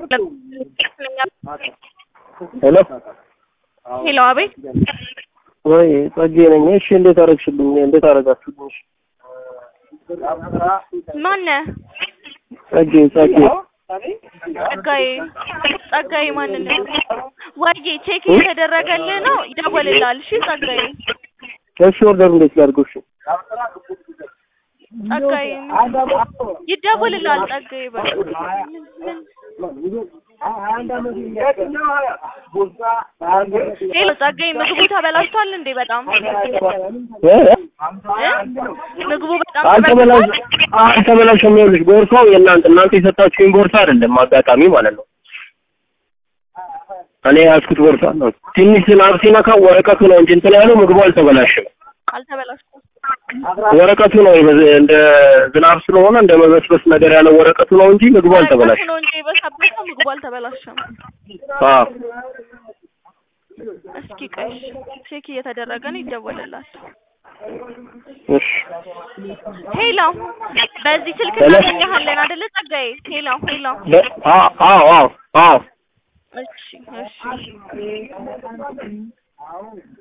ሄሎ ሄሎ፣ አቤት። ወይ ጸጌ ነኝ። እሺ እንዴት አደረግሽልኝ? እንዴት አደረጋችሁልኝ? ማነህ? ጸጌ ጸጌ ጸጋዬ ጸጋዬ ማንን ነው? ወይዬ ቼክ እየተደረገልህ ነው፣ ይደወልልሃል። እሺ ጸጋዬ እሺ ኦርደር እንዴት ላድርገው? እሺ ጸጋዬ ይደወልልሃል። ጸጋዬ በል ሄሎ ጸጋዬ፣ ምግቡ ተበላሽቷል እንዴ? በጣም እ? እ? ምግቡ በጣም አልተበላሽ ተበላሽቷል። አልተበላሸም። ይኸውልሽ ቦርሳው የእናንተ እናንተ የሰጣችሁኝ ቦርሳ አይደለም፣ አጋጣሚ ማለት ነው። እኔ ያዝኩት ቦርሳ ነው። ትንሽ ዝናብ ሲነካ ወረቀቱ ነው እንጂ እንትን ያለው ምግቡ አልተበላሸም። አልተበላሽቷል። ወረቀቱ ነው የበዘ- እንደ ዝናብ ስለሆነ እንደ መበስበስ ነገር ያለው ወረቀቱ ነው እንጂ ምግቡ ወረቀቱ አልተበላሸም። ነው እንጂ የበሰበሰው ምግቡ አልተበላሸም። አዎ እስኪ ቆይ ቼክ እየተደረገ ነው፣ ይደወልልሃል። እሺ ሄሎ፣ በዚህ ስልክ ሄሎ። እናገኘሃለን አይደለ ጸጋዬ? ሄሎ ሄሎ። በ- አዎ አዎ አዎ አዎ እሺ እሺ